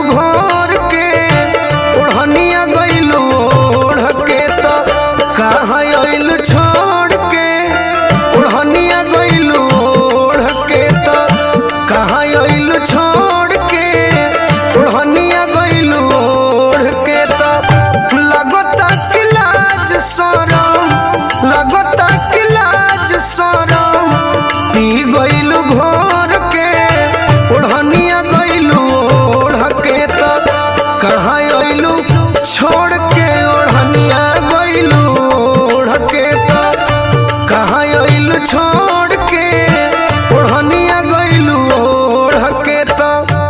घर के ओढ़निया गइलू ओढ़ के तो कहाँ अइलू छोड़ के ओढ़निया गइलू ओढ़ के तो कहाँ अइलू छोड़ के ओढ़निया गइलू ओढ़ के तो लगता कि लाज शरम लगता कि लाज शरम पी गइलू घोर के ओढ़निया गइलू ओढ़ के तो कहाँ अइलू छोड़ के ओढ़निया गइलू ओढ़ के तो कहाँ अइलू छोड़ के ओढ़निया गइलू ओढ़ के तो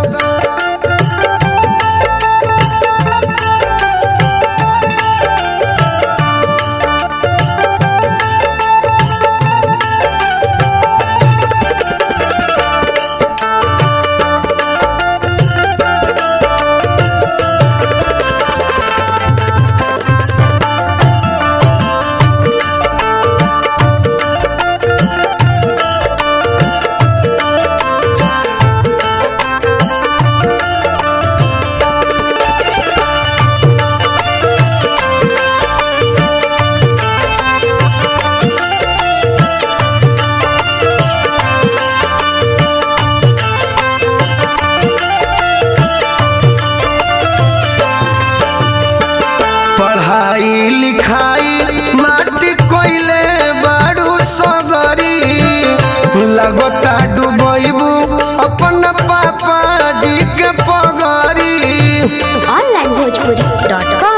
पढ़ाई लिखाई माटी कोइले बाड़ू सगरी लगता डूबैबू अपन पापा जी के पगरी onlinebhojpuri.com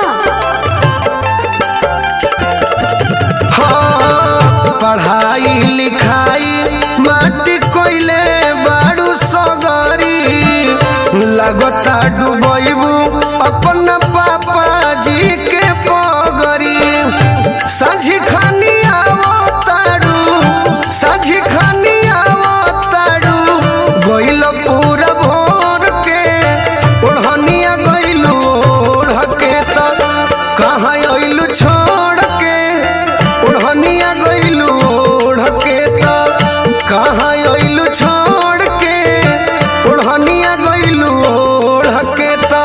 हाँ, पढ़ाई लिखाई माटी कोइले बाड़ू सगरी लगता डूबैबू अपन पापा जी के पगरी साझी खानी आवो तारू साझी खानी आवो तारू गइल पूरा भोर के ओढ़निया गइलू ओढ़ के तो कहाँ अइलू छोड़ के ओढ़निया गइलू ओढ़ के तो कहाँ अइलू छोड़ के ओढ़निया गइलू ओढ़ के तो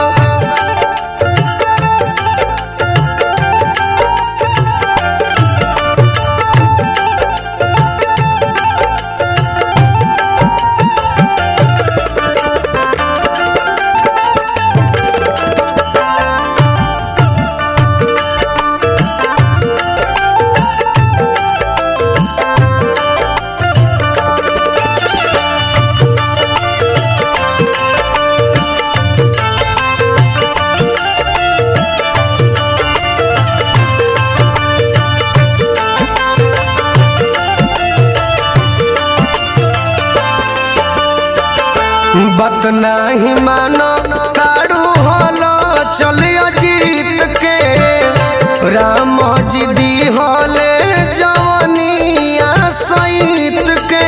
बात नाही मानो ताड़ू हलो चलियो जीत के राम जी दी हले जवनिया सहित के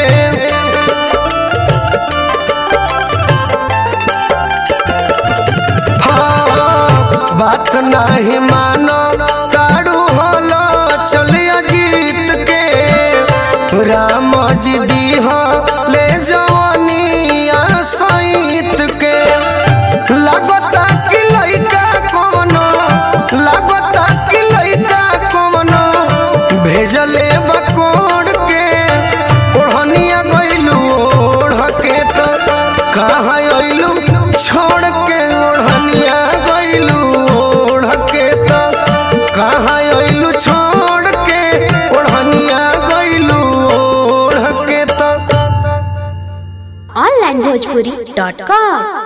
हाँ, बात नाही मानो ताड़ू हलो चलियो जीत के राम जी दी ले जवनिया सहित के लागता कि लइका कवनो लागता कि लइका कवनो भेजले बकोड़ के ओढ़निया गइलू ओढ़ के तो कहाँ अइलू छोड़ के ओढ़निया गइलू ओढ़ के तो कहाँ अइलू छोड़ के ओढ़निया गइलू ओढ़ के तो onlinebhojpuri.com